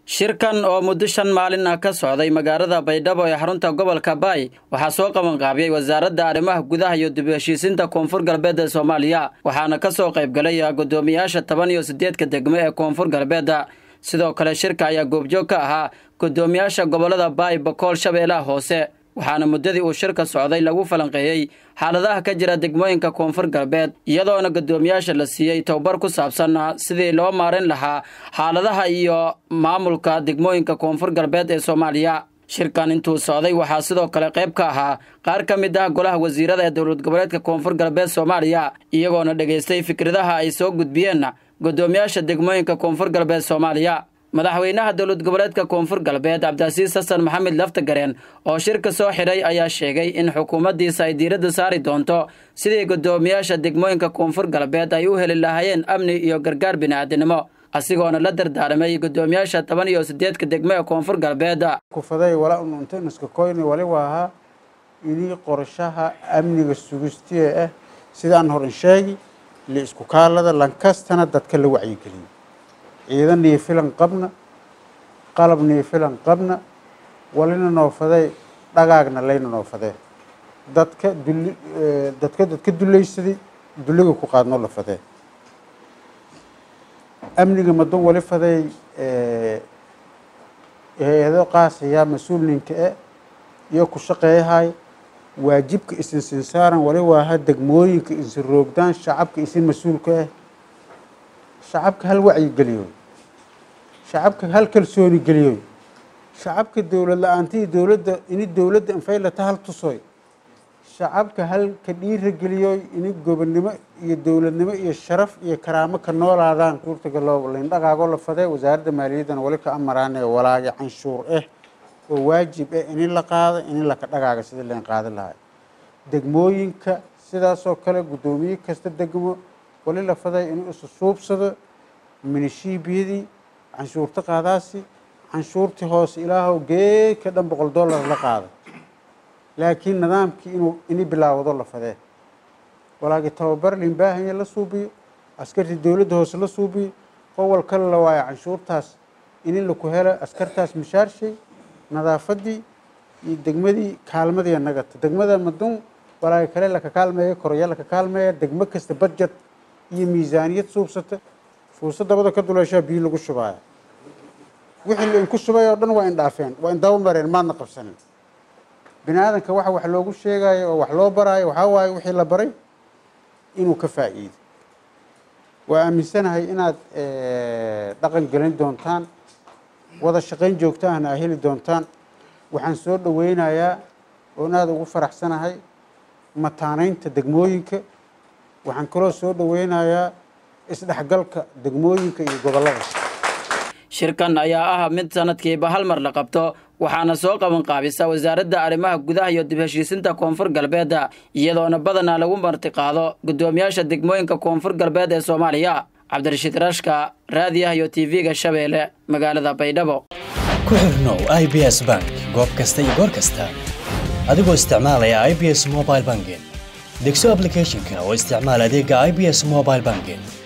shirkan oo muddo shan maalin ah ka socday magaalada baydhabo ee xarunta gobolka baay waxaa soo qabanqaabiyey wasaaradda arrimaha gudaha iyo dib u heshiisinta koonfur galbeed ee soomaaliya waxaana ka soo qaybgalay guddoomiyaasha toban iyo siddeedka degmo ee koonfur galbeedda sidoo kale shirka ayaa goobjoog ka ahaa guddoomiyaasha gobollada baay bakool shabeellaha hoose waxaana muddadii uu shirka socday lagu falanqeeyey xaaladaha ka jira degmooyinka koonfur galbeed iyadoona guddoomiyaasha la siiyey tobabar ku saabsan sidii loo maarin lahaa xaaladaha iyo maamulka degmooyinka koonfur galbeed ee soomaaliya shirkan intuu socday waxaa sidoo kale qayb ka ahaa qaar ka mid ah golaha wasiirada ee dowlad goboleedka koonfur galbeed soomaaliya iyagoona dhegaystay fikradaha ay soo gudbiyeen guddoomiyaasha degmooyinka koonfur galbeed soomaaliya madaxweynaha dowlad goboleedka koonfur galbeed cabdicasiis xasan maxamed laftagareen oo shirka soo xidhay ayaa sheegay in xukuumaddiisa ay diiradda saari doonto sidii guddoomiyaasha degmooyinka koonfur galbeed ay u heli lahaayeen amni iyo gargaar bini'aadinimo asigoona la dardaaramay guddoomiyaasha toban iyo siddeedka degmo ee koonfur galbeed kufaday walaa ununtanuska koyni wali waahaa inii qorshaha amniga sugistiye ah sidaan horan sheegi li isku kaalada lankastana dadka la wacyigeliyo ciidan nii filan qabna qalab nii filan qabna walina noofaday dhagaagna layna noofadee dadka duli dadka dadka dulaysaday duliga ku qaadnoo la fadee amniga madan wali faday hay-ado qaasaya mas-uul ninka e iyo ku shaqeeyahay waajibka isin sinsaaran wali waaha degmooyinka isin roogdaan shacabka isin mas-uulka ah shacabka hal wacyi geliyo shacabka hal kalsooni geliyo shacabka dowlad la-aanta iyo dowladda ini dowladda infaylata hal tusoy shacabka hal ka dhiira geliyo ini gobonnimo iyo dowladnimo iyo sharaf iyo karaamo ka noolaadaan suurtaga loo lindhaqaagoo la fadee wasaaradda maaliyaddana wali ka amaraanee walaagi canshuur ah oo waajib ah ini la qaado ini laka dhagaaga sidii layn qaadi lahay degmooyinka sidaasoo kale guddoomiye kasta degmo wali la faday inuu isu suubsado minishiibiyadii canshuurta qaadaasi canshuurtii hoose ilaahow geedka dhan boqol dollar la qaado laakiin nidaamkii inuu ini bilaawado la fadee walaagi tababar liinbaahanya la suubiyo askartii dowladda hoose la suubiyo qowal kale la waayo canshuurtaas ini laku helo askartaas mishaarshay nadaafadii iyo degmadii kaalmadii nagata degmada madun walaagi kale laka kaalmeeya koraya laka kaalmeeya degmo kasta budget iyo miisaaniyad suubsata fuusa dabada ka duleeshaa biyo lagu shubaaya wixii lainku shubay oo dhan waa indhaafeen waa indaba mareen maadna qabsanin bini aadanka waxa wax loogu sheegayo oo wax loo baraayo waxaa waaye wixii la baray inuu ka faa'iido waa aaminsanahay inaad dhaqan gelin doontaan wada shaqayn joogtaahna aa heli doontaan waxaan soo dhoweynayaa oon aada ugu faraxsanahay mataanaynta degmooyinka waxaan kaloo soo dhoweynayaa isdhexgalka degmooyinka iyo gobollada shirkan ayaa ah mid sanadkiiba hal mar la qabto waxaana soo qabanqaabisa wasaaradda arrimaha gudaha iyo dib heshiisinta koonfur galbeed iyadoona badanaa lagu martiqaado guddoomiyaasha degmooyinka koonfur galbeed ee soomaaliya cabdirashiid rashka raadiyaha iyo tv-ga shabeelle magaalada baydhabo ku xirnow i b s bank goob kasta iyo goor kasta adigoo isticmaalaya i b s mobile banking degso ablicathonka oo isticmaal adeega i b s mobile banking